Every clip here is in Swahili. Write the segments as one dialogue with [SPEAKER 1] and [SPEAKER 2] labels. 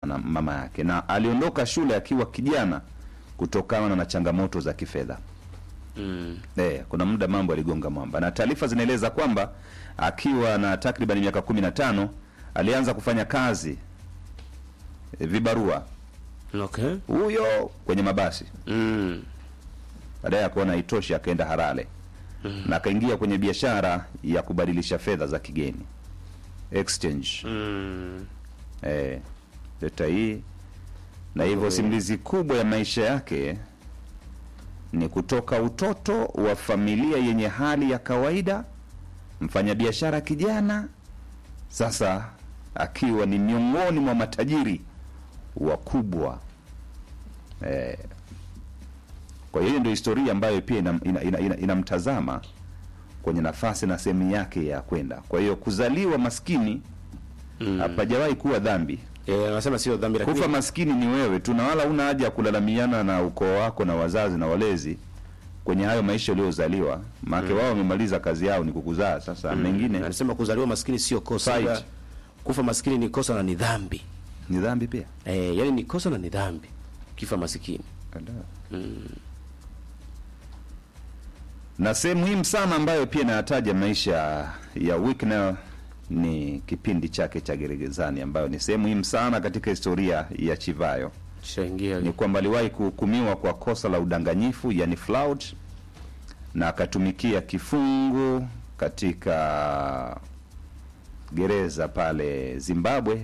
[SPEAKER 1] na mama yake, na aliondoka shule akiwa kijana kutokana na changamoto za kifedha.
[SPEAKER 2] Mm.
[SPEAKER 1] Eh, kuna muda mambo yaligonga mwamba, na taarifa zinaeleza kwamba akiwa na takriban miaka kumi na tano alianza kufanya kazi e, vibarua
[SPEAKER 2] Okay.
[SPEAKER 1] huyo kwenye mabasi.
[SPEAKER 2] Mm.
[SPEAKER 1] Baadaye akaona haitoshi, akaenda Harare na akaingia kwenye biashara ya kubadilisha fedha za kigeni exchange.
[SPEAKER 2] Mm.
[SPEAKER 1] Eh, leta hii na hivyo simulizi kubwa ya maisha yake ni kutoka utoto wa familia yenye hali ya kawaida, mfanyabiashara kijana, sasa akiwa ni miongoni mwa matajiri wakubwa. Eh, kwa hiyo ndio historia ambayo pia inamtazama ina, ina, ina, inamtazama kwenye nafasi na sehemu yake ya kwenda. Kwa hiyo kuzaliwa maskini hapajawahi kuwa dhambi.
[SPEAKER 2] Eh, anasema sio dhambi lakini
[SPEAKER 1] Kufa maskini ni wewe tu, na wala una haja ya kulalamiana na ukoo wako na wazazi na walezi kwenye hayo maisha uliozaliwa, maana wao wamemaliza kazi yao ni kukuzaa. Sasa mengine
[SPEAKER 2] anasema kuzaliwa maskini sio kosa.
[SPEAKER 1] Fight.
[SPEAKER 2] ila Kufa maskini ni kosa na ni dhambi.
[SPEAKER 1] ni dhambi pia.
[SPEAKER 2] Eh, yani ni kosa na ni dhambi. Kifa maskini.
[SPEAKER 1] Na sehemu muhimu sana ambayo pia inayataja maisha ya Wicknell ni kipindi chake cha gerezani, ambayo ni sehemu muhimu sana katika historia ya Chivayo.
[SPEAKER 2] Shaingia.
[SPEAKER 1] ni kwamba aliwahi kuhukumiwa kwa kosa la udanganyifu yani fraud, na akatumikia kifungo katika gereza pale Zimbabwe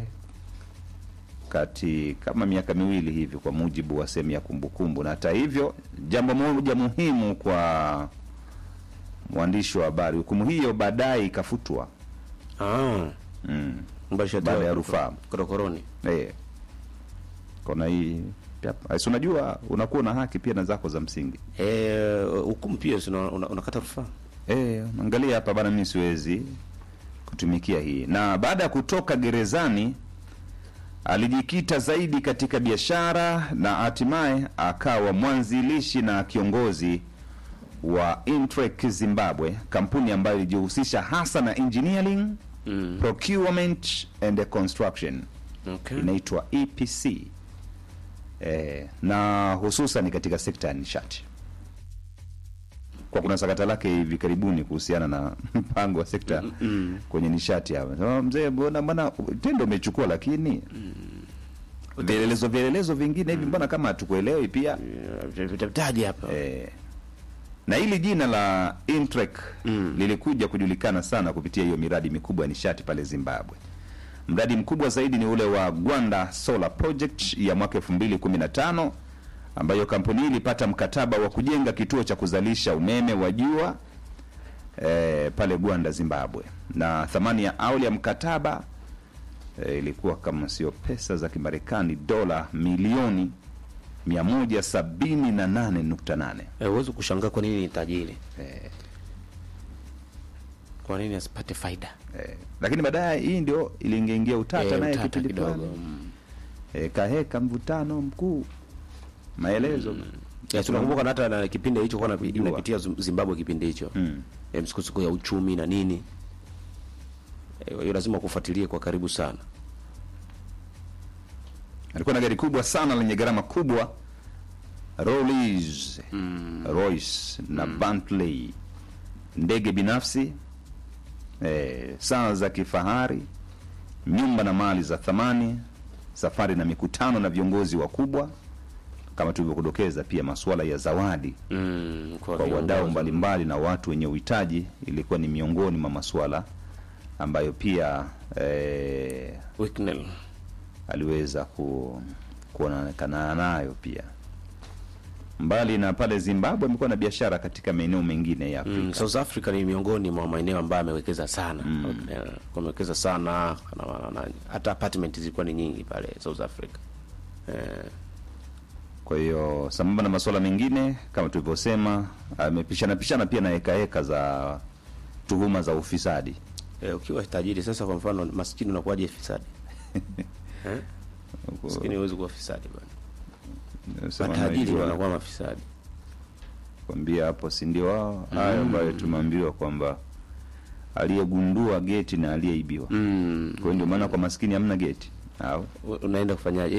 [SPEAKER 1] kati kama miaka miwili hivi, kwa mujibu wa sehemu ya kumbukumbu. Na hata hivyo, jambo moja muhimu kwa mwandishi wa habari, hukumu hiyo baadaye ikafutwa
[SPEAKER 2] Ah.
[SPEAKER 1] mm.
[SPEAKER 2] Mbalisha
[SPEAKER 1] Baada ya rufaa.
[SPEAKER 2] Korokoroni.
[SPEAKER 1] Eh. Kona hii yep. Si unajua unakuwa na haki pia na zako za msingi.
[SPEAKER 2] Eh, hukumu pia si una- una- unakata rufaa.
[SPEAKER 1] Eh, angalia hapa bana, mimi siwezi kutumikia hii. Na baada ya kutoka gerezani alijikita zaidi katika biashara na hatimaye akawa mwanzilishi na kiongozi wa Intrek Zimbabwe, kampuni ambayo ilijihusisha hasa na engineering,
[SPEAKER 2] Mm.
[SPEAKER 1] procurement and construction
[SPEAKER 2] Okay.
[SPEAKER 1] inaitwa EPC eh, na hususan katika sekta ya nishati. Kwa kuna sakata lake hivi karibuni kuhusiana na mpango wa sekta kwenye nishati hapa. Sema, mzee, mbona mbona tendo umechukua, lakini vielelezo vielelezo vingine hivi mbona kama hatukuelewi pia
[SPEAKER 2] Eh, Vitataji hapa.
[SPEAKER 1] eh, na hili jina la Intrek lilikuja kujulikana sana kupitia hiyo miradi mikubwa ya nishati pale Zimbabwe. Mradi mkubwa zaidi ni ule wa Gwanda Solar Project ya mwaka 2015 ambayo kampuni hii ilipata mkataba wa kujenga kituo cha kuzalisha umeme wa jua eh, pale Gwanda Zimbabwe, na thamani ya awali ya mkataba eh, ilikuwa kama sio pesa za Kimarekani dola milioni 178.8.
[SPEAKER 2] Eh, huwezi kushangaa kwa nini ni tajiri. Kwa nini asipate faida?
[SPEAKER 1] Eh, lakini baadaye hii ndio iliingia utata
[SPEAKER 2] Eh,
[SPEAKER 1] naye
[SPEAKER 2] utata
[SPEAKER 1] kipindi
[SPEAKER 2] kidogo.
[SPEAKER 1] fulani
[SPEAKER 2] Mm.
[SPEAKER 1] eh, kaheka mvutano mkuu maelezo
[SPEAKER 2] Ya, tunakumbuka na hata na kipindi hicho kwa
[SPEAKER 1] Kujua.
[SPEAKER 2] inapitia Zim- Zimbabwe kipindi hicho.
[SPEAKER 1] Mm.
[SPEAKER 2] Eh, msukosuko ya uchumi na nini. Eh, Kwa hiyo lazima kufuatilie kwa karibu sana.
[SPEAKER 1] alikuwa na gari kubwa sana lenye gharama kubwa Rolls Royce na Bentley, ndege binafsi eh, saa za kifahari, nyumba na mali za thamani, safari na mikutano na viongozi wakubwa, kama tulivyokudokeza, pia masuala ya zawadi
[SPEAKER 2] Mm,
[SPEAKER 1] kwa
[SPEAKER 2] viongozi.
[SPEAKER 1] wadau mbalimbali na watu wenye uhitaji ilikuwa ni miongoni mwa masuala ambayo pia eh,
[SPEAKER 2] Wicknell.
[SPEAKER 1] aliweza ku, kuonekana nayo pia. Mbali na pale Zimbabwe, amekuwa na biashara katika maeneo mengine ya Afrika.
[SPEAKER 2] Mm, South Africa ni miongoni mwa maeneo ambayo amewekeza sana. Eh, Amewekeza sana na, na, na, hata apartment zilikuwa ni nyingi pale South Africa. Eh,
[SPEAKER 1] Kwa hiyo sambamba na masuala mengine kama tulivyosema, amepishana pishana pia na heka heka za tuhuma za ufisadi.
[SPEAKER 2] eh, ukiwa tajiri sasa, kwa mfano maskini unakuwaje fisadi? eh? Maskini huwezi kuwa fisadi bwana.
[SPEAKER 1] Sema
[SPEAKER 2] Matajiri
[SPEAKER 1] najua,
[SPEAKER 2] wanakuwa mafisadi.
[SPEAKER 1] kwambia hapo, si ndio wao hayo ambayo tumeambiwa kwamba aliyegundua geti na aliyeibiwa.
[SPEAKER 2] Mm.
[SPEAKER 1] Kwa hiyo ndio maana kwa maskini hamna geti. au
[SPEAKER 2] U- unaenda kufanyaje